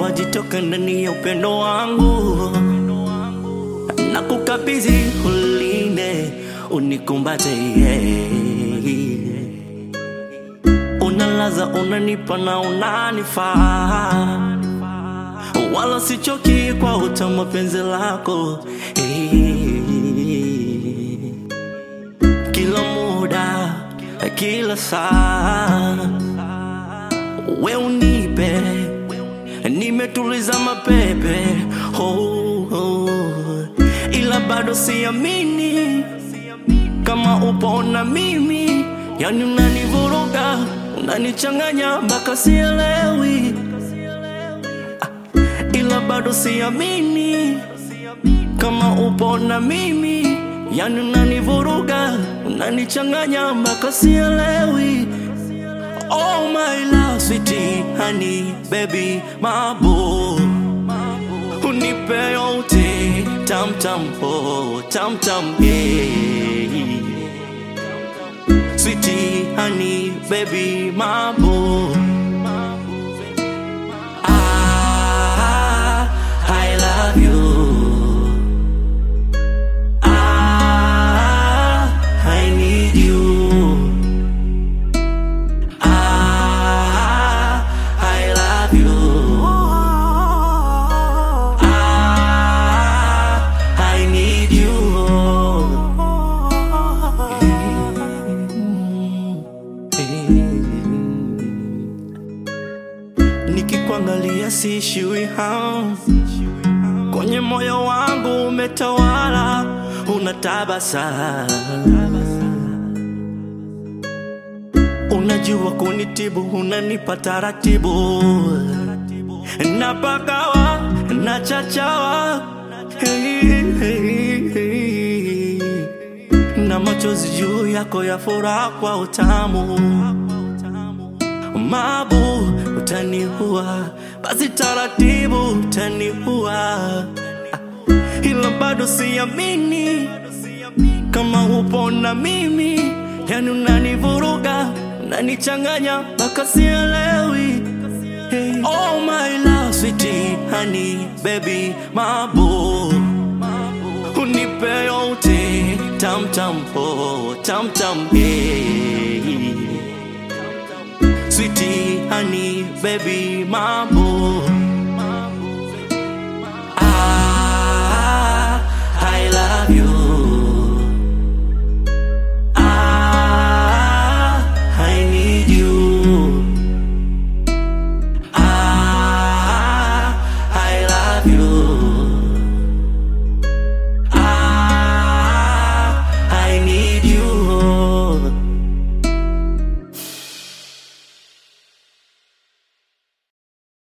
wajitoka ndani ya upendo wangu na kukabidhi ulinde unikumbate yeah. Unalaza, unanipa na unanifaa, wala sichoki kwa utamu wa penzi lako eh. Kila muda, kila saa, we unipe, nimetuliza mapepe oh, oh. Ila bado siamini kama upo na mimi, yani unanivuruga, unanichanganya mpaka sielewi, Ah, ila bado siamini kama upo na mimi, yani unanivuruga, unanichanganya mpaka sielewi. Oh my love, sweetie, honey, baby, mabo Unipe yote, tam tam, oh, tam tam, yeah Sweetie, honey, baby, mabo Ah, I love you Ah, I need you Ah, I love you. Ah, I need you. Nikikuangalia siishiwi hamu, kwenye moyo wangu umetawala, unatabasamu Unajua kunitibu, unanipa taratibu, napagawa na chachawa hey, hey, hey. na machozi juu yako ya furaha kwa utamu mabu utaniua, basi taratibu utaniua, ila bado siamini kama upo na mimi, yani unanivuruga, unanichanganya mpaka sielewi. Hey. Oh my love, sweetie, honey, baby, mabo unipe yote, tam tam, oh, tam tam, hey. Sweetie, honey, baby, mabo Ah, I love you